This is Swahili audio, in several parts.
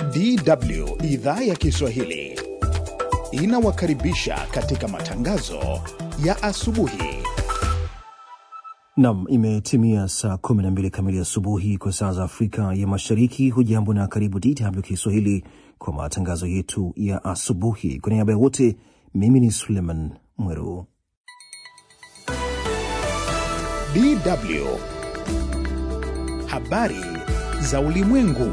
DW idhaa ya Kiswahili inawakaribisha katika matangazo ya asubuhi. Nam, imetimia saa 12 kamili asubuhi kwa saa za Afrika ya Mashariki. Hujambo na karibu DW Kiswahili kwa matangazo yetu ya asubuhi. Kwa niaba ya wote, mimi ni Suleiman Mweru. DW habari za ulimwengu.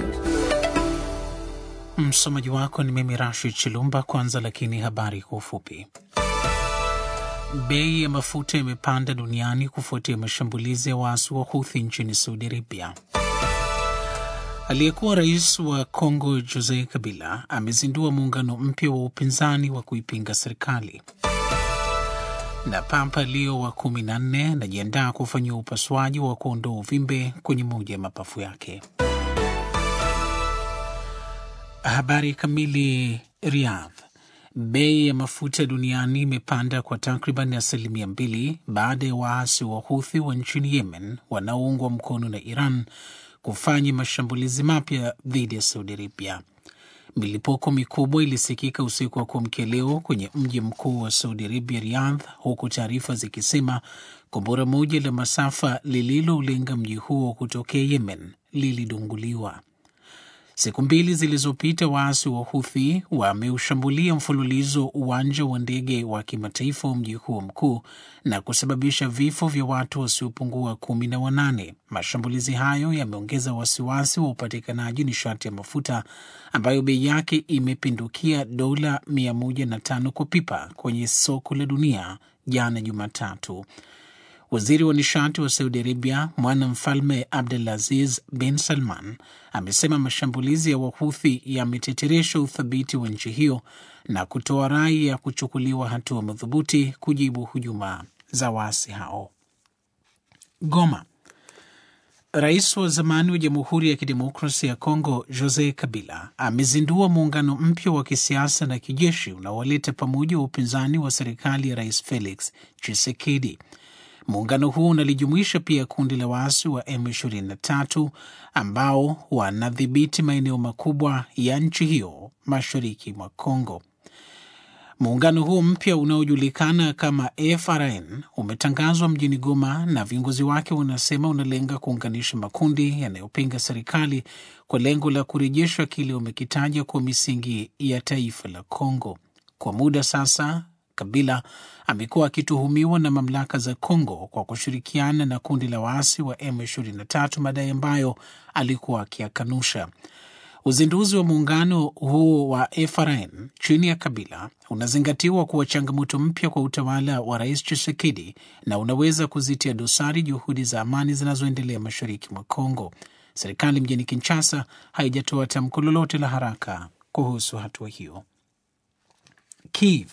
Msomaji wako ni mimi Rashid Chilumba. Kwanza lakini habari kwa ufupi. Bei ya mafuta imepanda duniani kufuatia mashambulizi ya waasi wa Houthi nchini Saudi Arabia. Aliyekuwa rais wa Kongo Jose Kabila amezindua muungano mpya wa upinzani wa kuipinga serikali. Na Papa Leo wa kumi na nne anajiandaa kufanyia upasuaji wa kuondoa uvimbe kwenye moja ya mapafu yake. Habari kamili. Riyadh. Bei ya mafuta duniani imepanda kwa takriban asilimia mbili baada ya waasi wa Huthi wa nchini Yemen wanaoungwa mkono na Iran kufanya mashambulizi mapya dhidi ya Saudi Arabia. Milipuko mikubwa ilisikika usiku wa kuamkia leo kwenye mji mkuu wa Saudi Arabia, Riyadh, huku taarifa zikisema kombora moja la masafa lililoulenga mji huo kutokea Yemen lilidunguliwa. Siku mbili zilizopita waasi wa Huthi wameushambulia mfululizo uwanja wa ndege wa kimataifa wa mji huo mkuu na kusababisha vifo vya watu wasiopungua kumi na wanane. Mashambulizi hayo yameongeza wasiwasi wa upatikanaji nishati ya mafuta ambayo bei yake imepindukia dola 105 kwa pipa kwenye soko la dunia jana Jumatatu. Waziri wa nishati wa Saudi Arabia, mwana mfalme Abdulaziz bin Salman, amesema mashambulizi ya Wahuthi yameteteresha uthabiti wa nchi hiyo na kutoa rai ya kuchukuliwa hatua madhubuti kujibu hujuma za waasi hao. Goma. Rais wa zamani wa Jamhuri ya Kidemokrasia ya Kongo Jose Kabila amezindua muungano mpya wa kisiasa na kijeshi unaowaleta pamoja wa upinzani wa serikali ya Rais Felix Tshisekedi. Muungano huo unalijumuisha pia kundi la waasi wa M23 ambao wanadhibiti maeneo makubwa ya nchi hiyo mashariki mwa Kongo. Muungano huo mpya unaojulikana kama FRN umetangazwa mjini Goma na viongozi wake wanasema unalenga kuunganisha makundi yanayopinga serikali kwa lengo la kurejesha kile wamekitaja kwa misingi ya taifa la Kongo. Kwa muda sasa Kabila amekuwa akituhumiwa na mamlaka za Kongo kwa kushirikiana na kundi la waasi wa M23, madai ambayo alikuwa akiyakanusha. Uzinduzi wa muungano huo wa FRN chini ya Kabila unazingatiwa kuwa changamoto mpya kwa utawala wa Rais Tshisekedi na unaweza kuzitia dosari juhudi za amani zinazoendelea mashariki mwa Kongo. Serikali mjini Kinshasa haijatoa tamko lolote la haraka kuhusu hatua hiyo. Kiev.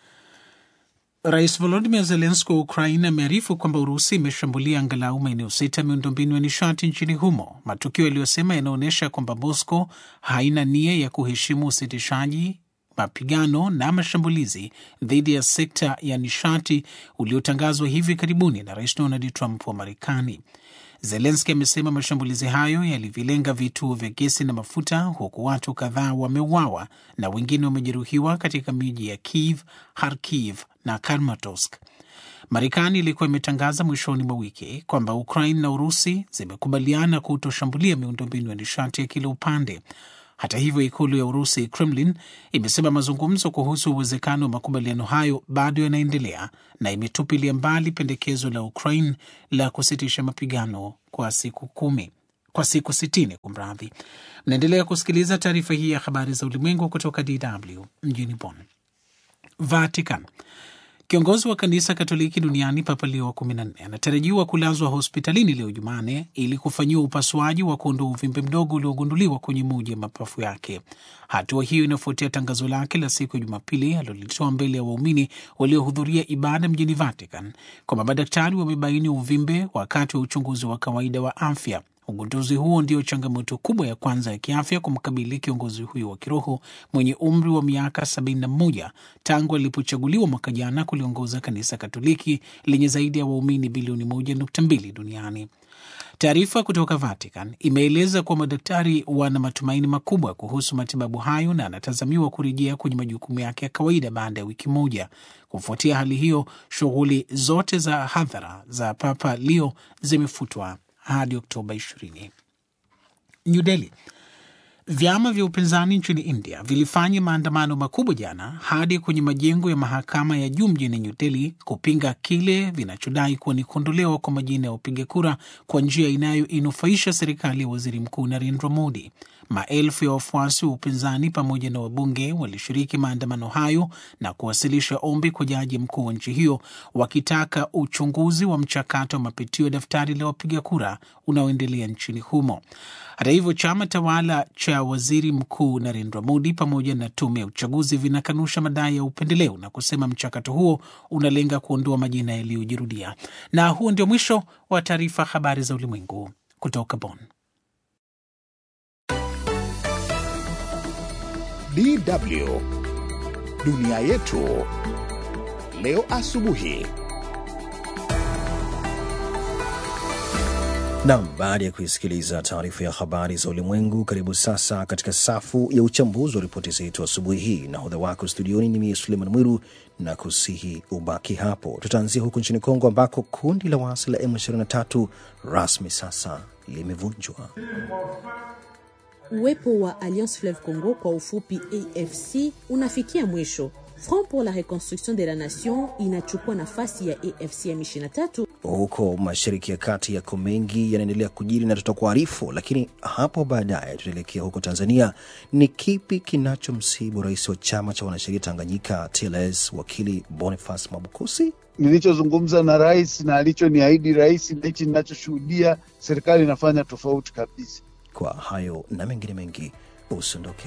Rais Volodimir Zelenski wa Ukraina amearifu kwamba Urusi imeshambulia angalau maeneo sita ya miundombinu ya nishati nchini humo, matukio yaliyosema yanaonyesha kwamba Moscow haina nia ya kuheshimu usitishaji mapigano na mashambulizi dhidi ya sekta ya nishati uliotangazwa hivi karibuni na Rais Donald Trump wa Marekani. Zelenski amesema mashambulizi hayo yalivilenga vituo vya gesi na mafuta, huku watu kadhaa wameuawa na wengine wamejeruhiwa katika miji ya Kiev, Kharkiv na Kramatorsk. Marekani ilikuwa imetangaza mwishoni mwa wiki kwamba Ukraine na Urusi zimekubaliana kutoshambulia miundombinu ya nishati ya kila upande. Hata hivyo, ikulu ya Urusi, Kremlin, imesema mazungumzo kuhusu uwezekano wa makubaliano hayo bado yanaendelea na imetupilia mbali pendekezo la Ukraine la kusitisha mapigano kwa siku kumi kwa siku sitini. Kumradhi, mnaendelea kusikiliza taarifa hii ya habari za ulimwengu kutoka DW mjini Bonn. Vatican. Kiongozi wa kanisa Katoliki duniani Papa Leo wa 14 anatarajiwa kulazwa hospitalini leo Jumane ili kufanyiwa upasuaji wa kuondoa uvimbe mdogo uliogunduliwa kwenye moja ya mapafu yake. Hatua hiyo inafuatia tangazo lake la siku ya Jumapili alilolitoa mbele ya waumini waliohudhuria ibada mjini Vatican kwamba madaktari wamebaini uvimbe wakati wa uchunguzi wa kawaida wa afya. Ugunduzi huo ndio changamoto kubwa ya kwanza ya kiafya kumkabili kiongozi huyo wa kiroho mwenye umri wa miaka 71 tangu alipochaguliwa mwaka jana kuliongoza kanisa Katoliki lenye zaidi ya waumini bilioni 1.2 duniani. Taarifa kutoka Vatican imeeleza kuwa madaktari wana matumaini makubwa kuhusu matibabu hayo na anatazamiwa kurejea kwenye majukumu yake ya kawaida baada ya wiki moja. Kufuatia hali hiyo, shughuli zote za hadhara za Papa Leo zimefutwa hadi Oktoba 20. New Delhi. Vyama vya upinzani nchini India vilifanya maandamano makubwa jana hadi kwenye majengo ya mahakama ya juu mjini New Delhi kupinga kile vinachodai kuwa ni kuondolewa kwa majina ya wapiga kura kwa njia inayoinufaisha serikali ya waziri mkuu Narendra Modi. Maelfu ya wafuasi wa upinzani pamoja na wabunge walishiriki maandamano hayo na kuwasilisha ombi kwa jaji mkuu wa nchi hiyo wakitaka uchunguzi wa mchakato wa mapitio ya daftari la wapiga kura unaoendelea nchini humo. Hata hivyo, chama tawala cha waziri mkuu Narendra Modi pamoja na tume ya uchaguzi vinakanusha madai ya upendeleo na kusema mchakato huo unalenga kuondoa majina yaliyojirudia. Na huo ndio mwisho wa taarifa habari za ulimwengu kutoka Bonn. DW dunia yetu leo asubuhi. Nam, baada ya kuisikiliza taarifa ya habari za ulimwengu, karibu sasa katika safu ya uchambuzi wa ripoti zetu asubuhi hii. Nahodha wako studioni ni mie Suleiman Mwiru na kusihi ubaki hapo. Tutaanzia huku nchini Kongo ambako kundi la waasi la M23 rasmi sasa limevunjwa. Uwepo wa Alliance Fleuve Congo kwa ufupi AFC unafikia mwisho. Front pour la Reconstruction de la Nation inachukua nafasi ya AFC M23 Huko mashariki ya kati yako mengi yanaendelea kujiri na tutakuarifu, lakini hapo baadaye tutaelekea huko Tanzania. Ni kipi kinachomsibu rais wa chama cha wanasheria Tanganyika TLS wakili Boniface Mwabukusi? Nilichozungumza na rais na alichoniahidi rais na hichi ninachoshuhudia, serikali inafanya tofauti kabisa. Kwa hayo na mengine mengi, usiondoke.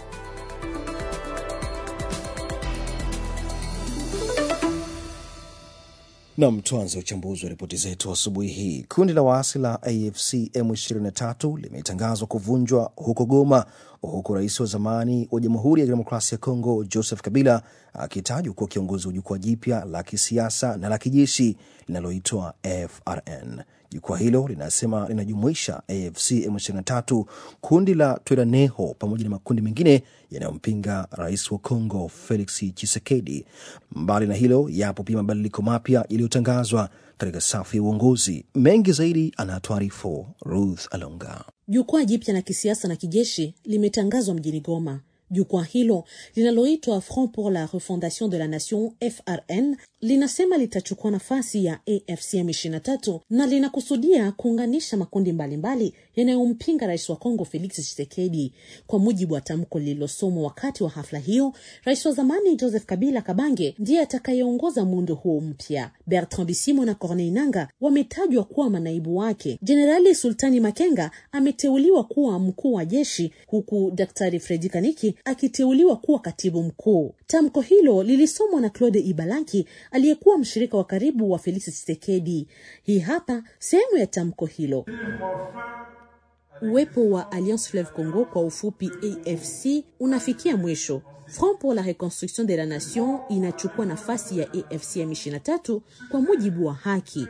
Nam, tuanze uchambuzi wa ripoti zetu asubuhi hii. Kundi la waasi la AFC M23 limetangazwa kuvunjwa huko Goma, huku rais wa zamani wa Jamhuri ya Kidemokrasia ya Kongo Joseph Kabila akitajwa kuwa kiongozi wa jukwaa jipya la kisiasa na la kijeshi linaloitwa FRN. Jukwaa hilo linasema linajumuisha AFC M23, kundi la Twiraneho pamoja na makundi mengine yanayompinga rais wa Kongo Felix Tshisekedi. Mbali na hilo, yapo pia mabadiliko mapya yaliyotangazwa katika safu ya uongozi. Mengi zaidi anatuarifu Ruth Alonga. Jukwaa jipya la kisiasa na kijeshi limetangazwa mjini Goma. Jukwaa hilo linaloitwa Front pour la Refondation de la Nation FRN linasema litachukua nafasi ya AFC M23 na linakusudia kuunganisha makundi mbalimbali yanayompinga rais wa Kongo Felix Tshisekedi. Kwa mujibu wa tamko lililosomwa wakati wa hafla hiyo, rais wa zamani Joseph Kabila Kabange ndiye atakayeongoza muundo huo mpya. Bertrand Bisimwa na Corneille Nanga wametajwa kuwa manaibu wake. Jenerali Sultani Makenga ameteuliwa kuwa mkuu wa jeshi huku Daktari Fredi Kaniki akiteuliwa kuwa katibu mkuu. Tamko hilo lilisomwa na Claude Ibalanki aliyekuwa mshirika wa karibu wa Felix Tshisekedi. Hii hapa sehemu ya tamko hilo. Uwepo wa Alliance Fleuve Congo kwa ufupi AFC unafikia mwisho. Front pour la Reconstruction de la Nation inachukua nafasi ya AFC M23 kwa mujibu wa haki.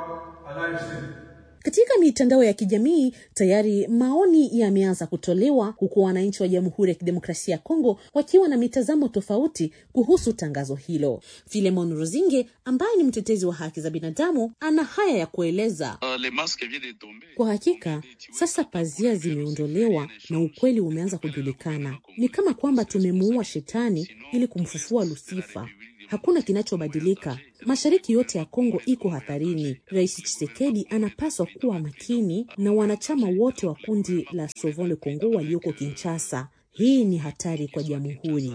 Katika mitandao ya kijamii tayari maoni yameanza kutolewa huku wananchi wa Jamhuri ya Kidemokrasia ya Kongo wakiwa na mitazamo tofauti kuhusu tangazo hilo. Filemon Rozinge ambaye ni mtetezi wa haki za binadamu ana haya ya kueleza. Kwa hakika sasa pazia zimeondolewa na ukweli umeanza kujulikana. Ni kama kwamba tumemuua shetani ili kumfufua Lusifa. Hakuna kinachobadilika. Mashariki yote ya Kongo iko hatarini. Rais Tshisekedi anapaswa kuwa makini na wanachama wote wa kundi la Sauvons le Congo walioko Kinshasa. Hii ni hatari kwa jamhuri.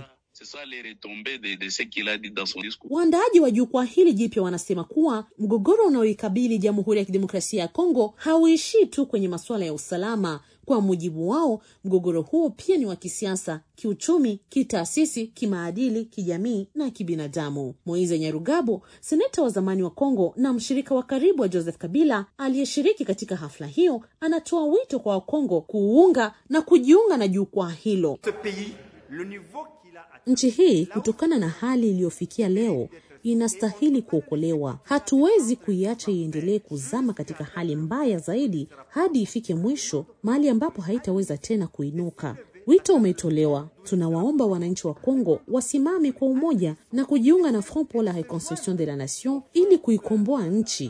Waandaaji wa jukwaa hili jipya wanasema kuwa mgogoro unaoikabili Jamhuri ya Kidemokrasia ya Kongo hauishii tu kwenye masuala ya usalama. Kwa mujibu wao, mgogoro huo pia ni wa kisiasa, kiuchumi, kitaasisi, kimaadili, kijamii na kibinadamu. Moise Nyarugabo, seneta wa zamani wa Kongo na mshirika wa karibu wa Joseph Kabila aliyeshiriki katika hafla hiyo, anatoa wito kwa Wakongo kuunga na kujiunga na jukwaa hilo. Nchi hii kutokana na hali iliyofikia leo inastahili kuokolewa. Hatuwezi kuiacha iendelee kuzama katika hali mbaya zaidi hadi ifike mwisho, mahali ambapo haitaweza tena kuinuka. Wito umetolewa. Tunawaomba wananchi wa Kongo wasimame kwa umoja na kujiunga na Front pour la Reconstruction de la Nation ili kuikomboa nchi.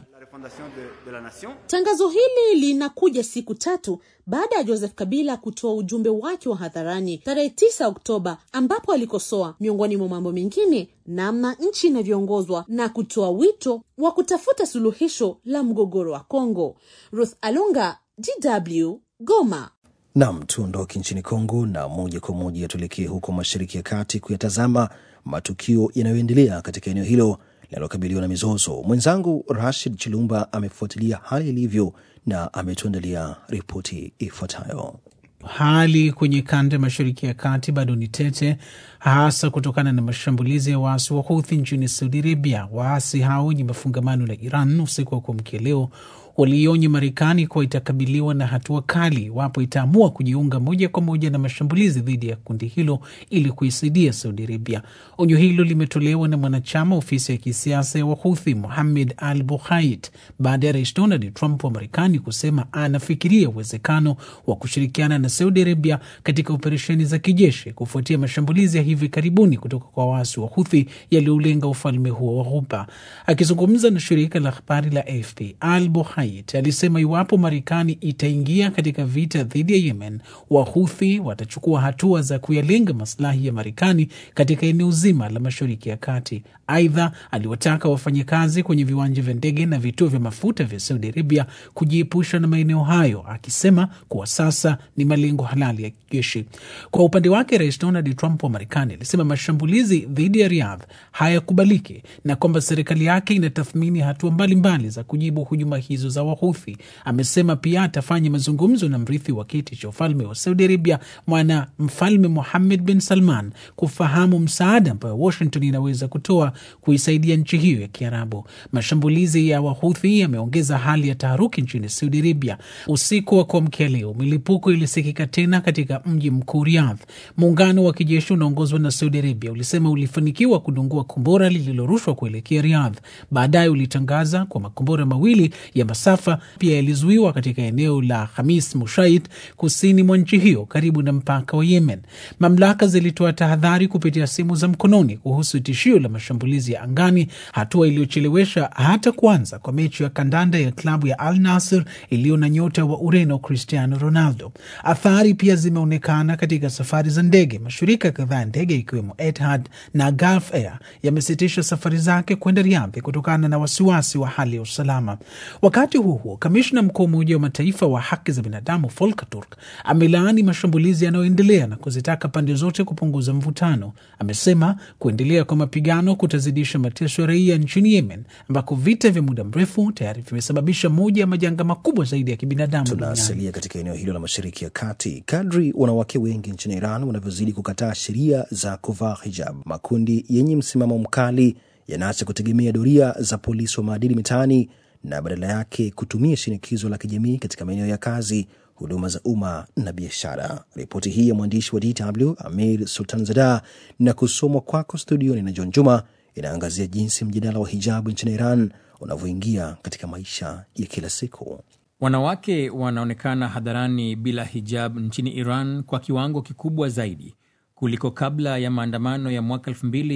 Tangazo hili linakuja siku tatu baada ya Joseph Kabila kutoa ujumbe wake wa hadharani tarehe 9 Oktoba, ambapo alikosoa miongoni mwa mambo mengine namna nchi inavyoongozwa na kutoa wito wa kutafuta suluhisho la mgogoro wa Kongo. Ruth Alunga, DW, Goma. Nam, tuondoke nchini Kongo na moja kwa moja tuelekee huko Mashariki ya Kati kuyatazama matukio yanayoendelea katika eneo hilo linalokabiliwa na mizozo. Mwenzangu Rashid Chilumba amefuatilia hali ilivyo na ametuandalia ripoti ifuatayo. Hali kwenye kanda ya mashariki ya kati bado ni tete, hasa kutokana na mashambulizi ya waasi wa Houthi nchini Saudi Arabia. Waasi hao wenye mafungamano na Iran usiku wa kuamkia leo waliionya Marekani kuwa itakabiliwa na hatua kali iwapo itaamua kujiunga moja kwa moja na mashambulizi dhidi ya kundi hilo ili kuisaidia Saudi Arabia. Onyo hilo limetolewa na mwanachama ofisi ya kisiasa ya Wahuthi Muhamed Al Buhait baada ya Rais Donald Trump wa Marekani kusema anafikiria uwezekano wa kushirikiana na Saudi Arabia katika operesheni za kijeshi kufuatia mashambulizi ya hivi karibuni kutoka kwa waasi wa Huthi yaliyoulenga ufalme huo wa Ghuba. Akizungumza na shirika la habari la AFP, Al Buhait alisema iwapo Marekani itaingia katika vita dhidi ya Yemen, Wahuthi watachukua hatua za kuyalenga maslahi ya Marekani katika eneo zima la Mashariki ya Kati. Aidha, aliwataka wafanyakazi kwenye viwanja vya ndege na vituo vya mafuta vya Saudi Arabia kujiepusha na maeneo hayo, akisema kuwa sasa ni malengo halali ya kijeshi. Kwa upande wake, Rais Donald Trump wa Marekani alisema mashambulizi dhidi ya Riyadh hayakubaliki na kwamba serikali yake inatathmini hatua mbalimbali za kujibu hujuma hizo za Wahuthi. Amesema pia atafanya mazungumzo na mrithi wa kiti cha ufalme wa Saudi Arabia, mwana mfalme Muhammed bin Salman, kufahamu msaada ambayo Washington inaweza kutoa kuisaidia nchi hiyo ya Kiarabu. Mashambulizi ya Wahuthi yameongeza hali ya taharuki nchini Saudi Arabia. Usiku wa kuamkia leo, milipuko ilisikika tena katika mji mkuu Riyadh. Muungano wa kijeshi unaongozwa na Saudi Arabia ulisema ulifanikiwa kudungua kombora lililorushwa kuelekea Riyadh. Baadaye ulitangaza kwa makombora mawili ya masafa pia yalizuiwa katika eneo la Hamis Mushait kusini mwa nchi hiyo karibu na mpaka wa Yemen. Mamlaka zilitoa tahadhari kupitia simu za mkononi kuhusu tishio la mashambulizi ya angani, hatua iliyochelewesha hata kuanza kwa mechi ya kandanda ya klabu ya Al Nasr iliyo na nyota wa Ureno Cristiano Ronaldo. Athari pia zimeonekana katika safari za ndege. Mashirika kadhaa ya ndege ikiwemo Etihad na Gulf Air yamesitisha safari zake kwenda Riyadh kutokana na wasiwasi wa hali ya usalama. Wakati huo huo, kamishna mkuu wa Umoja wa Mataifa wa haki za binadamu Volker Turk amelaani mashambulizi yanayoendelea na kuzitaka pande zote kupunguza mvutano. Amesema kuendelea kwa mapigano kutazidisha mateso ya raia nchini Yemen, ambako vita vya muda mrefu tayari vimesababisha moja ya majanga makubwa zaidi ya kibinadamu duniani. Tunasalia katika eneo hilo la mashariki ya kati. Kadri wanawake wengi nchini Iran wanavyozidi kukataa sheria za kuvaa hijab, makundi yenye msimamo mkali yanaacha kutegemea doria za polisi wa maadili mitaani na badala yake kutumia shinikizo la kijamii katika maeneo ya kazi, huduma za umma na biashara. Ripoti hii ya mwandishi wa DW Amir Sultanzada na kusomwa kwako studioni na John Juma inaangazia jinsi mjadala wa hijabu nchini Iran unavyoingia katika maisha ya kila siku. Wanawake wanaonekana hadharani bila hijab nchini Iran kwa kiwango kikubwa zaidi kuliko kabla ya maandamano ya mwaka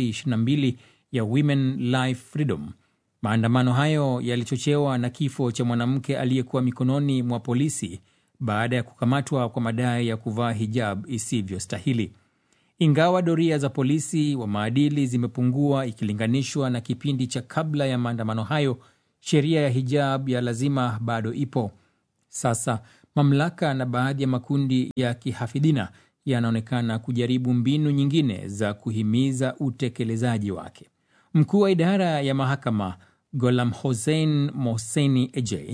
2022 ya Women Life Freedom. Maandamano hayo yalichochewa na kifo cha mwanamke aliyekuwa mikononi mwa polisi baada ya kukamatwa kwa madai ya kuvaa hijab isivyostahili. Ingawa doria za polisi wa maadili zimepungua ikilinganishwa na kipindi cha kabla ya maandamano hayo, sheria ya hijab ya lazima bado ipo. Sasa mamlaka na baadhi ya makundi ya kihafidhina yanaonekana kujaribu mbinu nyingine za kuhimiza utekelezaji wake. Mkuu wa idara ya mahakama Golam Hossein Mohseni Ejei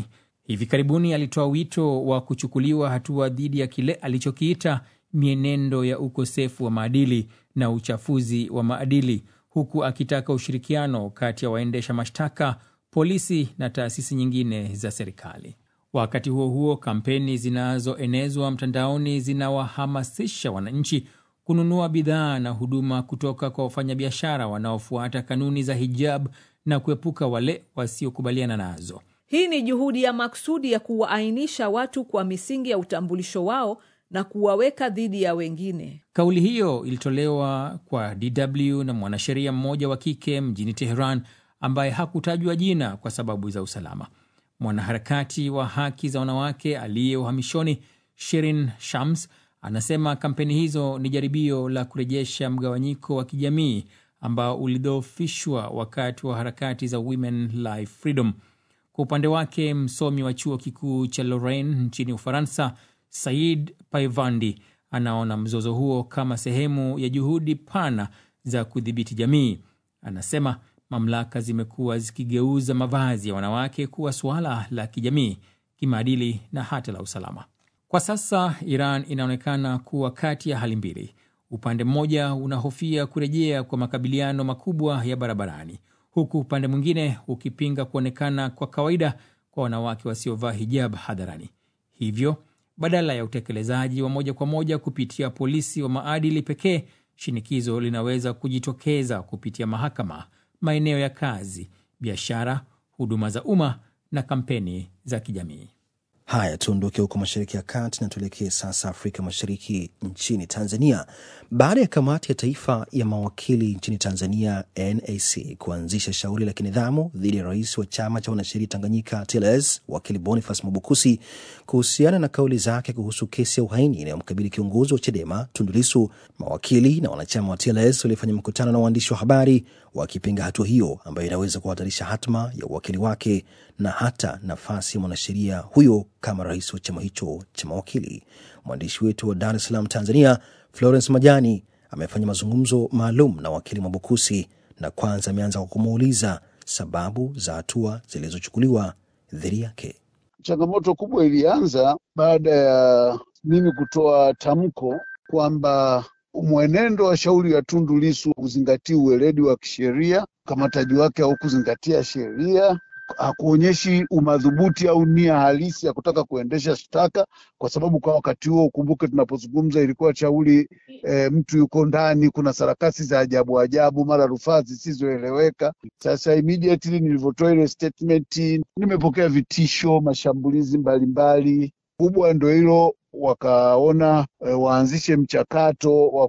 Hivi karibuni alitoa wito wa kuchukuliwa hatua dhidi ya kile alichokiita mienendo ya ukosefu wa maadili na uchafuzi wa maadili, huku akitaka ushirikiano kati ya waendesha mashtaka, polisi na taasisi nyingine za serikali. Wakati huo huo, kampeni zinazoenezwa mtandaoni zinawahamasisha wananchi kununua bidhaa na huduma kutoka kwa wafanyabiashara wanaofuata kanuni za hijab na kuepuka wale wasiokubaliana nazo. Hii ni juhudi ya maksudi ya kuwaainisha watu kwa misingi ya utambulisho wao na kuwaweka dhidi ya wengine. Kauli hiyo ilitolewa kwa DW na mwanasheria mmoja wa kike mjini Teheran ambaye hakutajwa jina kwa sababu za usalama. Mwanaharakati wa haki za wanawake aliye uhamishoni Shirin Shams anasema kampeni hizo ni jaribio la kurejesha mgawanyiko wa kijamii ambao ulidhoofishwa wakati wa harakati za Women Life Freedom. Kwa upande wake, msomi wa chuo kikuu cha Lorraine nchini Ufaransa, Said Paivandi, anaona mzozo huo kama sehemu ya juhudi pana za kudhibiti jamii. Anasema mamlaka zimekuwa zikigeuza mavazi ya wanawake kuwa suala la kijamii, kimaadili na hata la usalama. Kwa sasa Iran inaonekana kuwa kati ya hali mbili. Upande mmoja unahofia kurejea kwa makabiliano makubwa ya barabarani, huku upande mwingine ukipinga kuonekana kwa kawaida kwa wanawake wasiovaa hijab hadharani. Hivyo badala ya utekelezaji wa moja kwa moja kupitia polisi wa maadili pekee, shinikizo linaweza kujitokeza kupitia mahakama, maeneo ya kazi, biashara, huduma za umma na kampeni za kijamii. Haya, tuondoke huko mashariki ya kati na tuelekee sasa Afrika Mashariki, nchini Tanzania. Baada ya kamati ya taifa ya mawakili nchini Tanzania, NAC, kuanzisha shauri la kinidhamu dhidi ya rais wa chama cha wanasheria Tanganyika TLS, wakili Boniface Mwabukusi, kuhusiana na kauli zake kuhusu kesi ya uhaini inayomkabili kiongozi wa CHADEMA Tundu Lissu, mawakili na wanachama wa TLS walifanya mkutano na waandishi wa habari wakipinga hatua hiyo ambayo inaweza kuhatarisha hatma ya uwakili wake na hata nafasi ya mwanasheria huyo kama rais wa chama hicho cha mawakili. Mwandishi wetu wa Dar es Salaam, Tanzania, Florence Majani amefanya mazungumzo maalum na wakili Mwabukusi na kwanza ameanza kwa kumuuliza sababu za hatua zilizochukuliwa dhidi yake. Changamoto kubwa ilianza baada ya mimi kutoa tamko kwamba mwenendo wa shauri ya Tundu Lissu kuzingatia uweledi wa kisheria, ukamataji wake haukuzingatia sheria, hakuonyeshi umadhubuti au nia halisi ya kutaka kuendesha shtaka, kwa sababu kwa wakati huo, ukumbuke, tunapozungumza ilikuwa shauri e, mtu yuko ndani, kuna sarakasi za ajabu ajabu, mara rufaa zisizoeleweka. Sasa immediately nilivyotoa ile statement, nimepokea vitisho, mashambulizi mbalimbali. Kubwa ndo hilo wakaona e, waanzishe mchakato wa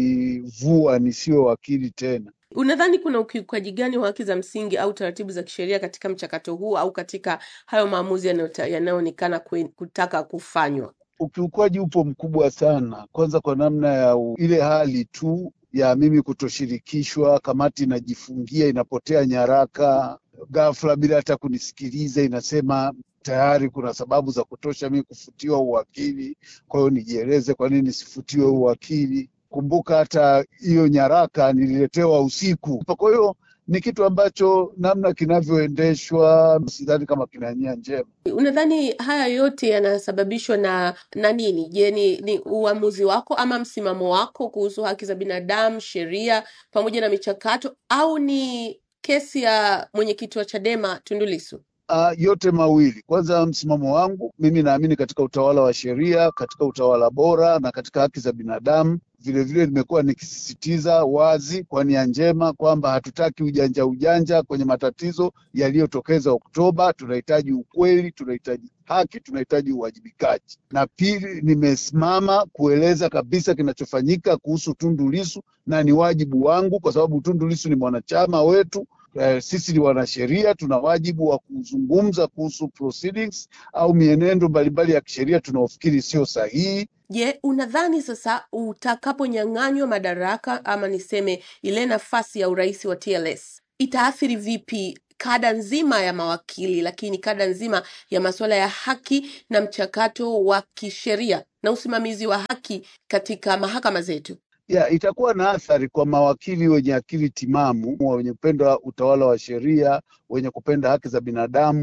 kunivua nisiwe wakili tena. Unadhani kuna ukiukaji gani wa haki za msingi au taratibu za kisheria katika mchakato huu au katika hayo maamuzi yanayoonekana kutaka kufanywa? Ukiukwaji upo mkubwa sana, kwanza kwa namna ya u, ile hali tu ya mimi kutoshirikishwa, kamati inajifungia, inapotea nyaraka ghafla bila hata kunisikiliza, inasema tayari kuna sababu za kutosha mimi kufutiwa uwakili, kwa hiyo nijieleze kwa nini sifutiwe uwakili. Kumbuka hata hiyo nyaraka nililetewa usiku. Kwa hiyo ni kitu ambacho namna kinavyoendeshwa sidhani kama kina nia njema. Unadhani haya yote yanasababishwa na na nini? Je, ni, ni uamuzi wako ama msimamo wako kuhusu haki za binadamu, sheria pamoja na michakato, au ni kesi ya mwenyekiti wa Chadema Tundu Lissu? Uh, yote mawili. Kwanza, msimamo wangu mimi naamini katika utawala wa sheria, katika utawala bora na katika haki za binadamu. Vilevile nimekuwa nikisisitiza wazi kwa nia njema kwamba hatutaki ujanja ujanja kwenye matatizo yaliyotokeza Oktoba. Tunahitaji ukweli, tunahitaji haki, tunahitaji uwajibikaji. Na pili, nimesimama kueleza kabisa kinachofanyika kuhusu Tundu Lissu na ni wajibu wangu, kwa sababu Tundu Lissu ni mwanachama wetu. Eh, sisi ni wanasheria, tuna wajibu wa kuzungumza kuhusu proceedings au mienendo mbalimbali ya kisheria tunaofikiri sio sahihi. Je, unadhani sasa utakaponyang'anywa madaraka ama niseme ile nafasi ya urais wa TLS itaathiri vipi kada nzima ya mawakili, lakini kada nzima ya masuala ya haki na mchakato wa kisheria na usimamizi wa haki katika mahakama zetu? ya itakuwa na athari kwa mawakili wenye akili timamu, wenye kupenda utawala wa sheria, wenye kupenda haki za binadamu.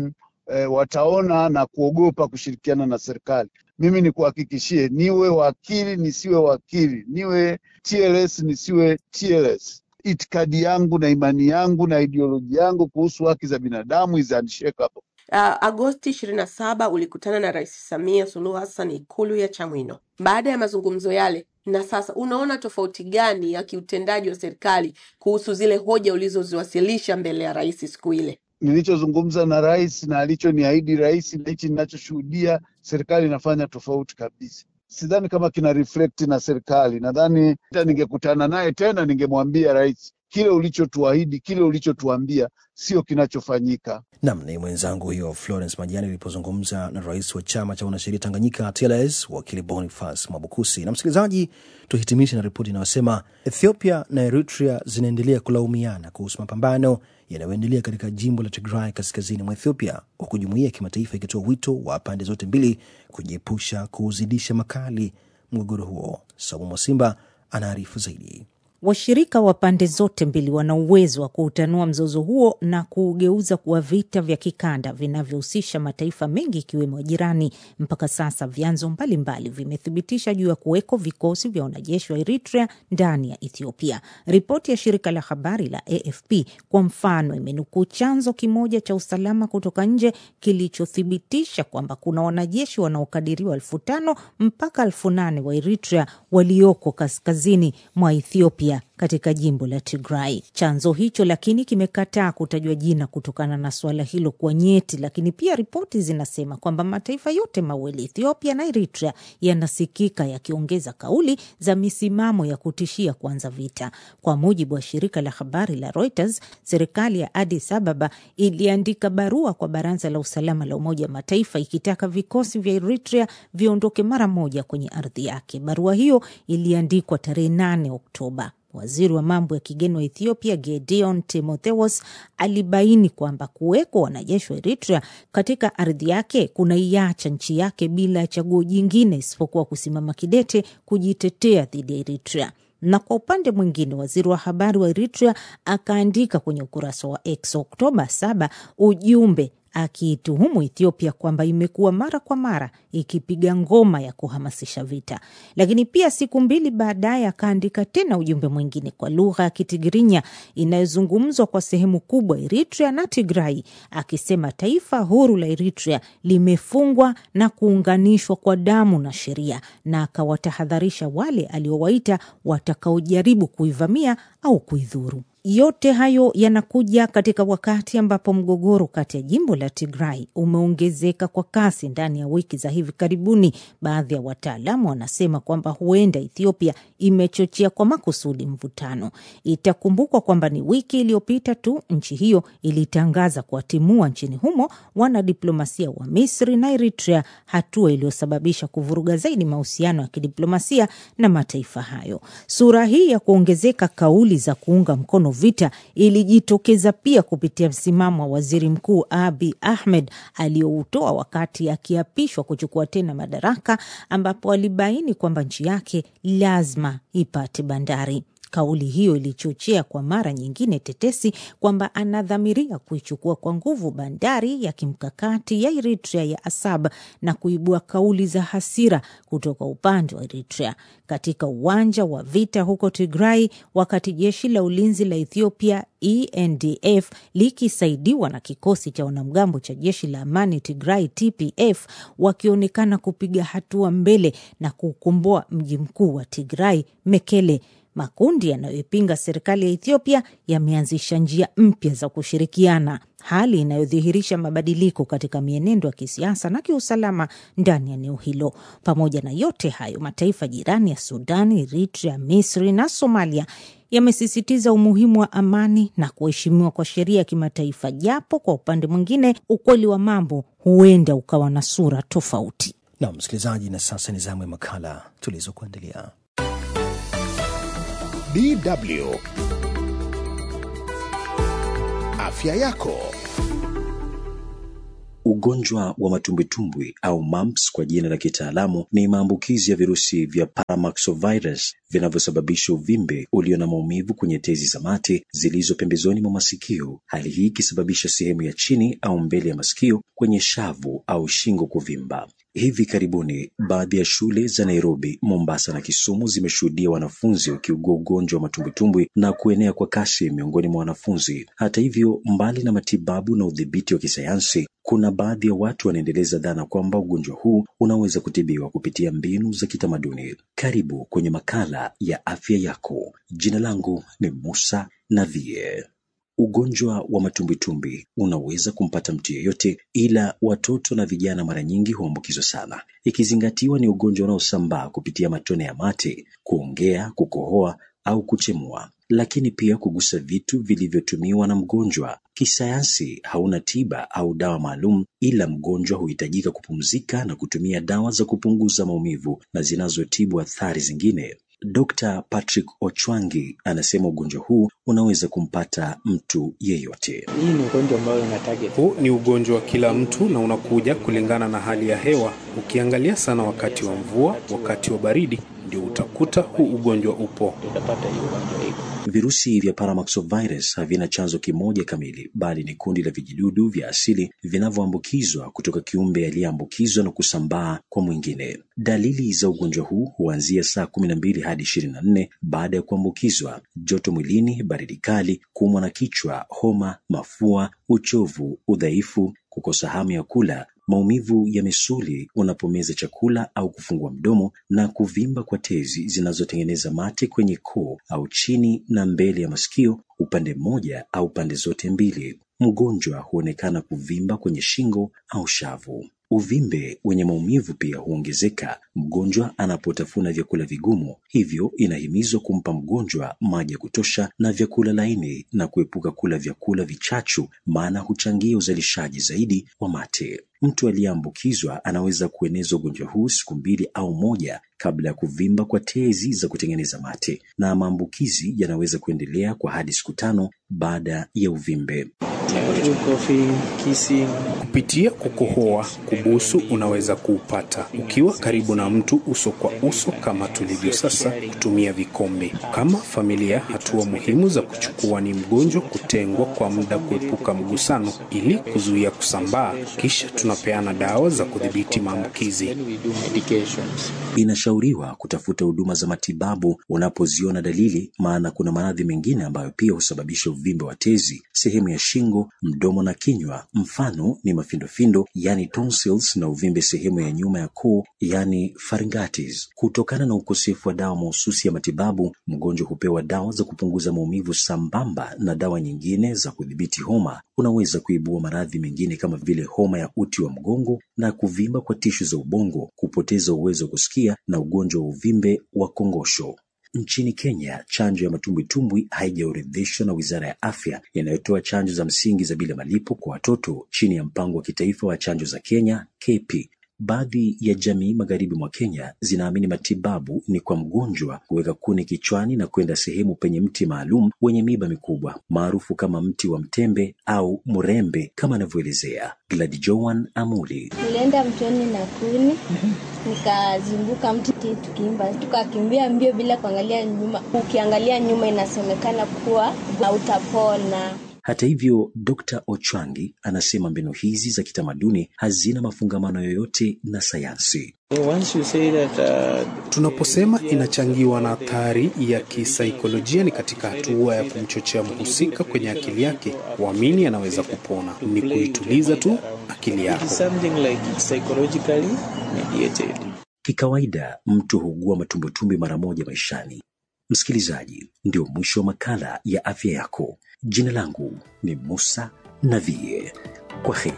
eh, wataona na kuogopa kushirikiana na serikali. Mimi nikuhakikishie, niwe wakili nisiwe wakili, niwe TLS nisiwe TLS, itikadi yangu na imani yangu na ideoloji yangu kuhusu haki za binadamu is unshakable. Uh, Agosti 27 ulikutana na Rais Samia Suluhu Hassan Ikulu ya Chamwino. Baada ya mazungumzo yale, na sasa unaona tofauti gani ya kiutendaji wa serikali kuhusu zile hoja ulizoziwasilisha mbele ya rais siku ile? Nilichozungumza na rais na alichoniahidi rais na hichi ninachoshuhudia serikali inafanya tofauti kabisa. Sidhani kama kina reflect na serikali. Nadhani hata ningekutana naye tena ningemwambia rais, kile ulichotuahidi, kile ulichotuambia sio kinachofanyika. Nam ni mwenzangu huyo Florence Majani alipozungumza na rais wa chama cha wanasheria Tanganyika TLS wakili Boniface Mwabukusi. Na msikilizaji, tuhitimishe na ripoti inayosema Ethiopia na Eritrea zinaendelea kulaumiana kuhusu mapambano yanayoendelea katika jimbo la Tigray kaskazini mwa Ethiopia, huku jumuiya ya kimataifa ikitoa wito wa pande zote mbili kujiepusha kuuzidisha makali mgogoro huo. Saumu Mwasimba anaarifu zaidi. Washirika wa pande zote mbili wana uwezo wa kuutanua mzozo huo na kuugeuza kuwa vita vya kikanda vinavyohusisha mataifa mengi ikiwemo jirani. Mpaka sasa vyanzo mbalimbali vimethibitisha juu ya kuweko vikosi vya wanajeshi wa Eritrea ndani ya Ethiopia. Ripoti ya shirika la habari la AFP kwa mfano imenukuu chanzo kimoja cha usalama kutoka nje kilichothibitisha kwamba kuna wanajeshi wanaokadiriwa elfu tano mpaka elfu nane wa Eritrea walioko kaskazini mwa Ethiopia katika jimbo la Tigray. Chanzo hicho lakini kimekataa kutajwa jina kutokana na suala hilo kuwa nyeti, lakini pia ripoti zinasema kwamba mataifa yote mawili, Ethiopia na Eritrea, yanasikika yakiongeza kauli za misimamo ya kutishia kuanza vita. Kwa mujibu wa shirika la habari la Reuters, serikali ya Addis Ababa iliandika barua kwa Baraza la Usalama la Umoja wa Mataifa ikitaka vikosi vya Eritrea viondoke mara moja kwenye ardhi yake. Barua hiyo iliandikwa tarehe 8 Oktoba. Waziri wa mambo ya kigeni wa Ethiopia Gedeon Timotheus alibaini kwamba kuwekwa wanajeshi wa Eritrea katika ardhi yake kunaiacha nchi yake bila ya chaguo jingine isipokuwa kusimama kidete kujitetea dhidi ya Eritrea. Na kwa upande mwingine, waziri wa habari wa Eritrea akaandika kwenye ukurasa wa X Oktoba 7 ujumbe akiituhumu Ethiopia kwamba imekuwa mara kwa mara ikipiga ngoma ya kuhamasisha vita. Lakini pia siku mbili baadaye akaandika tena ujumbe mwingine kwa lugha ya Kitigirinya inayozungumzwa kwa sehemu kubwa Eritrea na Tigrai, akisema taifa huru la Eritrea limefungwa na kuunganishwa kwa damu na sheria, na akawatahadharisha wale aliowaita watakaojaribu kuivamia au kuidhuru. Yote hayo yanakuja katika wakati ambapo mgogoro kati ya jimbo la Tigray umeongezeka kwa kasi ndani ya wiki za hivi karibuni. Baadhi ya wataalamu wanasema kwamba huenda Ethiopia imechochea kwa makusudi mvutano. Itakumbukwa kwamba ni wiki iliyopita tu nchi hiyo ilitangaza kuwatimua nchini humo wanadiplomasia wa Misri na Eritrea, hatua iliyosababisha kuvuruga zaidi mahusiano ya kidiplomasia na mataifa hayo. Sura hii ya kuongezeka kauli za kuunga mkono vita ilijitokeza pia kupitia msimamo wa waziri mkuu Abi Ahmed aliyoutoa wakati akiapishwa kuchukua tena madaraka, ambapo alibaini kwamba nchi yake lazima ipate bandari. Kauli hiyo ilichochea kwa mara nyingine tetesi kwamba anadhamiria kuichukua kwa nguvu bandari ya kimkakati ya Eritrea ya Asab na kuibua kauli za hasira kutoka upande wa Eritrea katika uwanja wa vita huko Tigray, wakati jeshi la ulinzi la Ethiopia ENDF likisaidiwa na kikosi cha wanamgambo cha jeshi la amani Tigray TPF wakionekana kupiga hatua mbele na kukomboa mji mkuu wa Tigray Mekele. Makundi yanayoipinga serikali ya Ethiopia yameanzisha njia mpya za kushirikiana, hali inayodhihirisha mabadiliko katika mienendo ya kisiasa na kiusalama ndani ya eneo hilo. Pamoja na yote hayo, mataifa jirani ya Sudan, Eritrea, Misri na Somalia yamesisitiza umuhimu wa amani na kuheshimiwa kwa sheria ya kimataifa, japo kwa upande mwingine ukweli wa mambo huenda ukawa na sura tofauti. Na msikilizaji, na sasa ni zamu ya makala tulizokuandalia. DW Afya yako. Ugonjwa wa matumbwitumbwi au mumps kwa jina la kitaalamu ni maambukizi ya virusi vya Paramaxovirus vinavyosababisha uvimbe ulio na maumivu kwenye tezi za mate zilizo pembezoni mwa masikio, hali hii ikisababisha sehemu ya chini au mbele ya masikio kwenye shavu au shingo kuvimba. Hivi karibuni baadhi ya shule za Nairobi, Mombasa na Kisumu zimeshuhudia wanafunzi wakiugua ugonjwa wa matumbwitumbwi na kuenea kwa kasi miongoni mwa wanafunzi. Hata hivyo, mbali na matibabu na udhibiti wa kisayansi, kuna baadhi ya watu wanaendeleza dhana kwamba ugonjwa huu unaweza kutibiwa kupitia mbinu za kitamaduni. Karibu kwenye makala ya afya yako. Jina langu ni Musa Navie. Ugonjwa wa matumbwitumbi unaweza kumpata mtu yeyote, ila watoto na vijana mara nyingi huambukizwa sana, ikizingatiwa ni ugonjwa unaosambaa kupitia matone ya mate, kuongea, kukohoa au kuchemua, lakini pia kugusa vitu vilivyotumiwa na mgonjwa. Kisayansi hauna tiba au dawa maalum, ila mgonjwa huhitajika kupumzika na kutumia dawa za kupunguza maumivu na zinazotibu athari zingine. Dr. Patrick Ochwangi anasema ugonjwa huu unaweza kumpata mtu yeyote. Hii ni ugonjwa ambayo ina target. Huu ni ugonjwa wa kila mtu na unakuja kulingana na hali ya hewa. Ukiangalia sana wakati wa mvua, wakati wa baridi, ndio utakuta huu ugonjwa upo. Utapata hiyo ugonjwa iko. Virusi vya Paramyxovirus havina chanzo kimoja kamili, bali ni kundi la vijidudu vya asili vinavyoambukizwa kutoka kiumbe aliyeambukizwa na kusambaa kwa mwingine. Dalili za ugonjwa huu huanzia saa kumi na mbili hadi ishirini na nne baada ya kuambukizwa: joto mwilini, baridi kali, kuumwa na kichwa, homa, mafua, uchovu, udhaifu, kukosa hamu ya kula, maumivu ya misuli unapomeza chakula au kufungua mdomo, na kuvimba kwa tezi zinazotengeneza mate kwenye koo au chini na mbele ya masikio, upande mmoja au pande zote mbili. Mgonjwa huonekana kuvimba kwenye shingo au shavu. Uvimbe wenye maumivu pia huongezeka mgonjwa anapotafuna vyakula vigumu, hivyo inahimizwa kumpa mgonjwa maji ya kutosha na vyakula laini na kuepuka kula vyakula vichachu, maana huchangia uzalishaji zaidi wa mate. Mtu aliyeambukizwa anaweza kueneza ugonjwa huu siku mbili au moja kabla ya kuvimba kwa tezi za kutengeneza mate, na maambukizi yanaweza kuendelea kwa hadi siku tano baada ya uvimbe. Coughing, kissing. Kupitia kukohoa, kubusu unaweza kuupata ukiwa karibu na mtu uso kwa uso, kama tulivyo sasa, kutumia vikombe. Kama familia, hatua muhimu za kuchukua ni mgonjwa kutengwa kwa muda, kuepuka mgusano ili kuzuia kusambaa, kisha tunapeana dawa za kudhibiti maambukizi. Then we do medications. Inashauriwa kutafuta huduma za matibabu unapoziona dalili, maana kuna maradhi mengine ambayo pia husababisha uvimbe wa tezi, sehemu ya shingo, mdomo na kinywa. Mfano ni mafindofindo, yani tonsils, na uvimbe sehemu ya nyuma ya koo, yani pharyngitis. Kutokana na ukosefu wa dawa mahususi ya matibabu, mgonjwa hupewa dawa za kupunguza maumivu sambamba na dawa nyingine za kudhibiti homa. Unaweza kuibua maradhi mengine kama vile homa ya uti wa mgongo na kuvimba kwa tishu za ubongo, kupoteza uwezo wa kusikia na ugonjwa wa uvimbe wa kongosho. Nchini Kenya, chanjo ya matumbwitumbwi haijaorodheshwa na Wizara ya Afya inayotoa chanjo za msingi za bila malipo kwa watoto chini ya mpango wa kitaifa wa chanjo za Kenya KP. Baadhi ya jamii magharibi mwa Kenya zinaamini matibabu ni kwa mgonjwa kuweka kuni kichwani na kwenda sehemu penye mti maalum wenye miba mikubwa maarufu kama mti wa mtembe au mrembe, kama anavyoelezea Gladi Joan Amuli. Nilienda mtoni na kuni nikazunguka mti tukiimba, tukakimbia mbio bila kuangalia nyuma. Ukiangalia nyuma, inasemekana kuwa hautapona. Hata hivyo, Dr. Ochwangi anasema mbinu hizi za kitamaduni hazina mafungamano yoyote na sayansi. Once you say that, uh, Tunaposema inachangiwa na athari ya kisaikolojia, ni katika hatua ya kumchochea mhusika kwenye akili yake kuamini anaweza kupona. Ni kuituliza tu akili it yako. is something like it's psychologically mediated. Kikawaida mtu huugua matumbutumbi mara moja maishani. Msikilizaji, ndio mwisho wa makala ya afya yako. Jina langu ni Musa Navie. Kwa heri.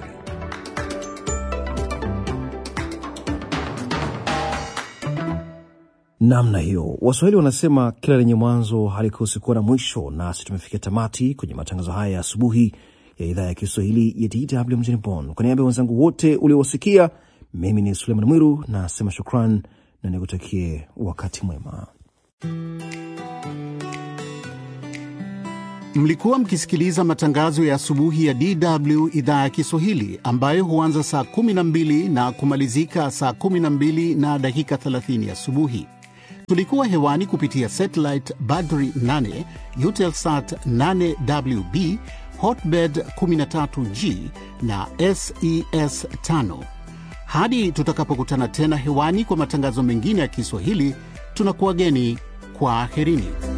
namna hiyo. Waswahili wanasema kila lenye mwanzo halikosi kuwa na mwisho, nasi tumefikia tamati kwenye matangazo haya ya asubuhi ya idhaa ya Kiswahili ya DW mjini Bonn. Kwa niaba ya wenzangu wote uliowasikia, mimi ni Suleiman Mwiru nasema shukran na nikutakie wakati mwema. Mlikuwa mkisikiliza matangazo ya asubuhi ya DW idhaa ya Kiswahili ambayo huanza saa 12 na kumalizika saa 12 na dakika 30 asubuhi. Tulikuwa hewani kupitia satellite Badri 8, Eutelsat 8WB, Hotbird 13G na SES 5. Hadi tutakapokutana tena hewani kwa matangazo mengine ya Kiswahili, tunakuwageni kwa aherini.